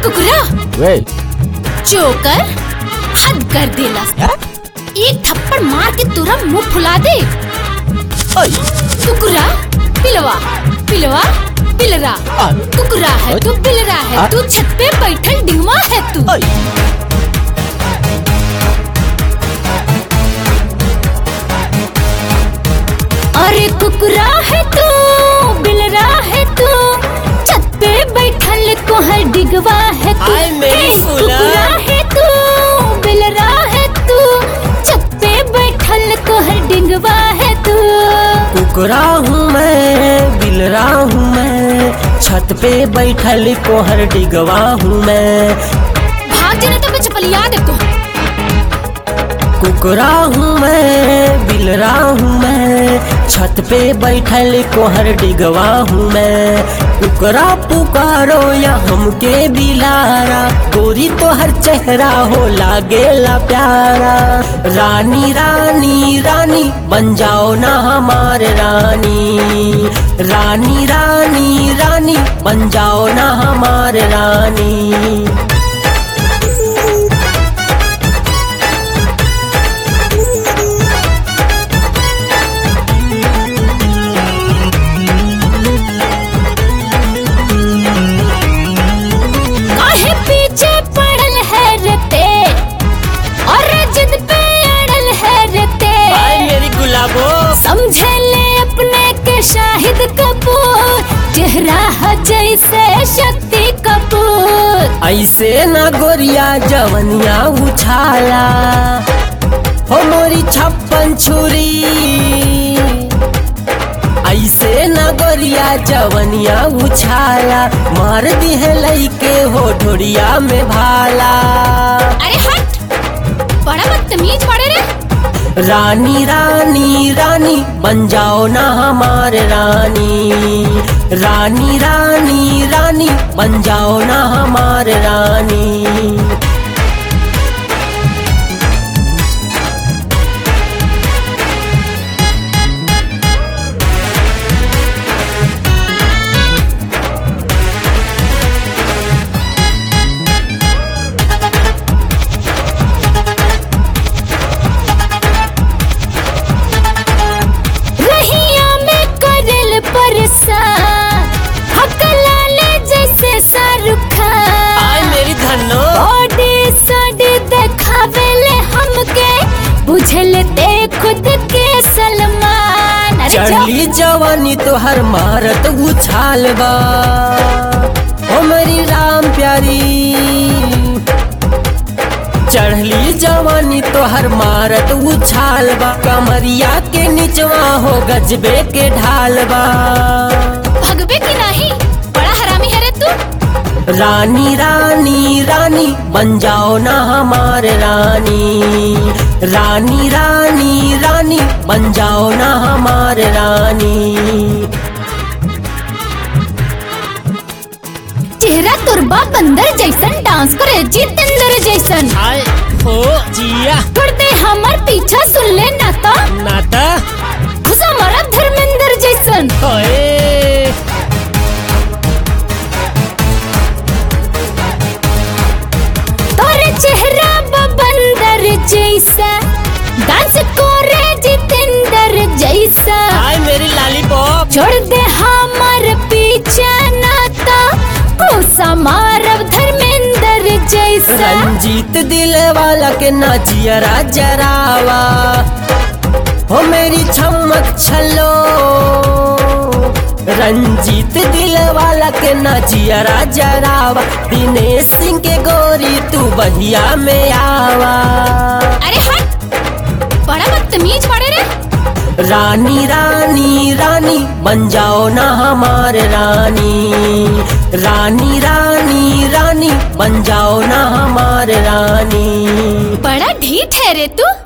कुकुरा वे जोकर हद कर देला हैं? एक थप्पड़ मार के तुरा मुंह फुला दे ओय कुकुरा पिलवा पिलवा पिलरा आ, कुकुरा है तू पिलरा है आ? तू छत पे बैठल डिंगवा है तू ओय अरे कुकुरा है तू बिलरा है तू छत पे बैठल कोहर डिगवा है तू आय मेरी हे, फूला। कुकुरा है तू बिलरा है तू छत पे बैठल कोहर डिगवा है तू कुकरा हूँ मैं बिलरा हूँ मैं छत पे बैठल कोहर डिगवा हूँ मैं भाग जाने तो मैं चपलिया दे को कुकरा हूँ मैं बिलरा हूँ मैं छत पे बैठल कोहर डिगवा हूँ मैं कुकरा पुकारो या हमके बिलारा गोरी तो हर चेहरा हो लागेला प्यारा रानी रानी रानी बन जाओ ना हमार रानी रानी रानी रानी बन जाओ ना हमार रानी काहे पीछे पड़ल है रते और जिद पे अड़ल है रते आए मेरी गुलाबो समझे ले अपने के शाहिद कपूर चेहरा है जैसे शक्ति कपूर ऐसे ना गोरिया जवनिया उछाला हो मोरी छप्पन छुरी ऐसे ना गोरिया जवनिया उछाला मार दी है लईके हो ढोरिया में भाला अरे हट बड़ा बदतमीज पड़े रे रानी रानी रानी बन जाओ ना हमार रानी रानी रानी रानी बन जाओ ना हमार रानी रहिया में करल परेशान हकला ले जैसे शाहरुख खान आए मेरी धनो बॉडी सॉडी देखावेले हमके बुझल ते खुद के सलमान अरे जा- चढ़ली जवानी तो हर मारत उछाल बा ओ मेरी राम प्यारी चढ़ली जवानी तो हर मारत उछाल बा कमरिया के निचवा हो गजबे के ढाल बा भगवे की नहीं बड़ा हरामी है रे तू रानी रानी रानी बन जाओ ना हमार रानी रानी रानी रानी बन जाओ ना हमार रानी चेहरा तुरबा बंदर जैसन डांस करे जितेंद्र जैसन आए हो जिया छोड़ दे हमार पीछा सुन ले नाता नाता घुसा मारा धर्मेंद्र जैसन ओए तोरे चेहरा बा बंदर जैसा डांस करे जितेंद्र जैसा आए मेरी लालीपॉप छोड़ दे हमार पीछा नाता घुसा मारब धर्मेंद्र जैसा रंजीत दिल वाला के नाचियरा जरावा हो मेरी छमक छलो रंजीत दिल वाला के नाचियरा जरावा दिनेश सिंह के गोरी तू बहिया में आवा अरे हट बड़ा बदतमीज पड़े रे रानी रानी रानी बन जाओ ना हमार रानी रानी रानी रानी बन जाओ ना हमार रानी बड़ा ढीठ है रे तू